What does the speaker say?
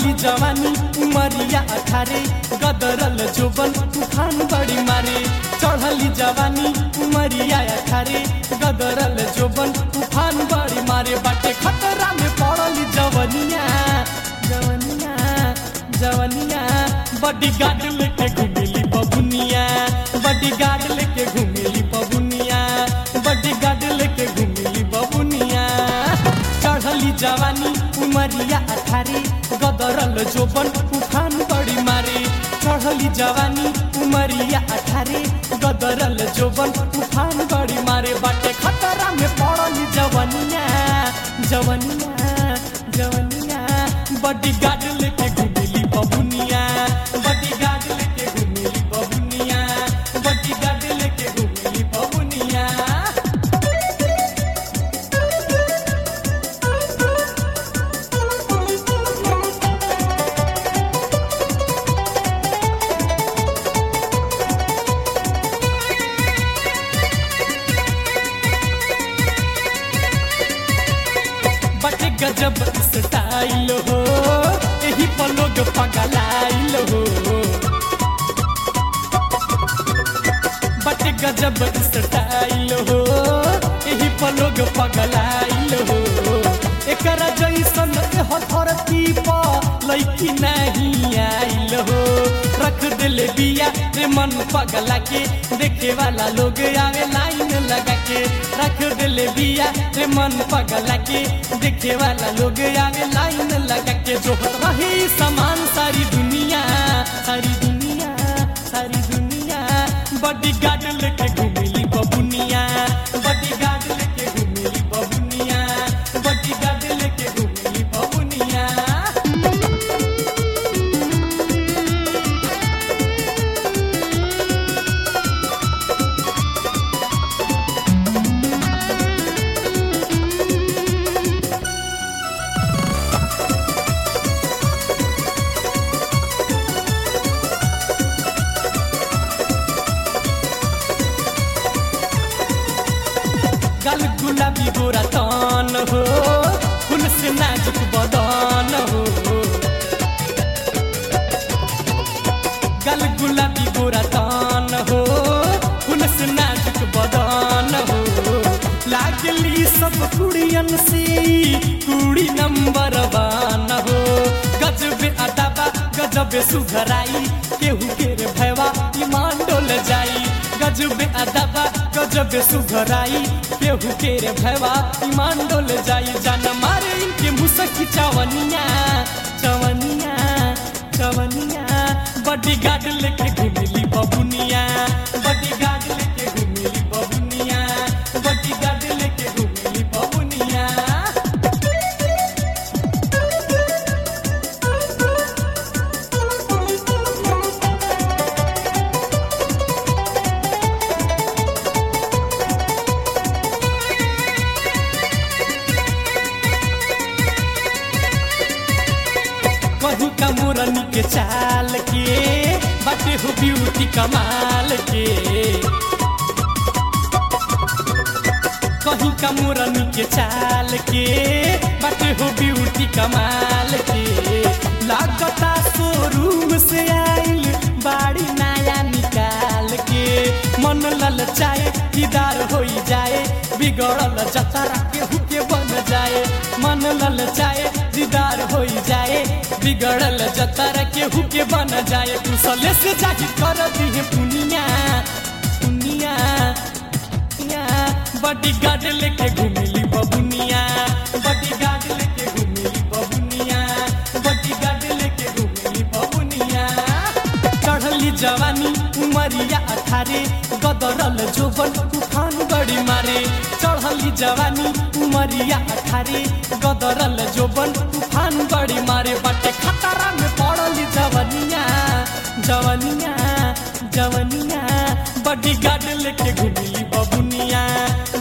चढ़ली जवानी उमरिया अठारे गदरल जोबन तूफान बड़ी मारे चढ़ली जवानी उमरिया अठारे गदरल जोबन तूफान बड़ी मारे बाटे खतरा में पड़ली जवनिया जवनिया जवनिया बड़ी गार्ड लेके घूमेली बबुनिया बड़ी गार्ड लेके घूमेली बबुनिया बड़ी गार्ड लेके घूमेली बबुनिया चढ़ली जवानी उमरिया अठारे गदरल जोबन उफान बड़ी मारे चढ़ली जवानी उमरिया अठारे गदरल जोबन उफान बड़ी मारे बाटे खतरा में पड़ली जवनिया जवनिया जवनिया बड़ी गार्ड लेके घूमेली बबुनिया बड़ी गार्ड लेके घूमेली बबुनिया बड़ी गार्ड लेके घूमेली बबुनिया बटे गजब स्टाइल हो यही पर लोग पगलाइल हो बटे गजब स्टाइल हो यही पर लोग पगलाइल हो एकरा जैसन एह धरती पर लैकी नहीं आइल हो रख दिले बिया रे मन पगला के देखे वाला लोग आवे लाइन लगा के रख दिले बिया रे मन पगला के देखे वाला लोग आवे लाइन लगा के जो रही समान सारी दुनिया सारी दुनिया सारी दुनिया बड़ी गार्ड लेके घूमिली बबुनिया बड़ी गार्ड लेके घूमिली बबुनिया बड़ी गार्ड लेके घूमिली बबुनिया गल गुलाबी गोरा तन हो फूल से नाजुक बदन हो गल गुलाबी गोरा तन हो फूल से नाजुक बदन हो लागली सब कुड़ियन से कुड़ी नंबर वन हो गजब अदबा गजब सुघराई केहू के रे भैवा ईमान डोल जाई गजब अदबा गजब सुघराई केहू के रे भैवा ईमान डोल जाई जान मारे इनके मुसकी चवनिया चवनिया चवनिया बड़ी गार्ड लेके घूमिली बबुनिया बड़ी गार्ड लेके घूमिली बबुनिया बड़ी गार्ड लेके घूमिली बबुनिया कहू का मोरनी के चाल के बाटे हो ब्यूटी कमाल के कहीं का मोरनी के चाल के बाटे हो ब्यूटी कमाल के लागता शोरूम से आइल बाड़ी नया निकाल के मन ललचाए दीदार हो जाए बिगड़ल जतरा के हुके बन जाए मन ललचाए दीदार हो जाए बिगड़ल जतरा के हुके बन जाए कुशले से जाहि कर दिहे पुनिया पुनिया पुनिया बड़ी गार्ड लेके घूमिली बबुनिया बड़ी गार्ड लेके घूमिली बबुनिया बड़ी गार्ड लेके घूमिली बबुनिया चढ़ली जवानी उमरिया अठारे गदरल जोबन तूफान बड़ी मारे चढ़ली जवानी उमरिया अठारे गदरल जोबन तूफान बड़ी मारे बाटे खतरा में पड़ली जवनिया जवनिया जवनिया बड़ी गार्ड लेके घूमिली बबुनिया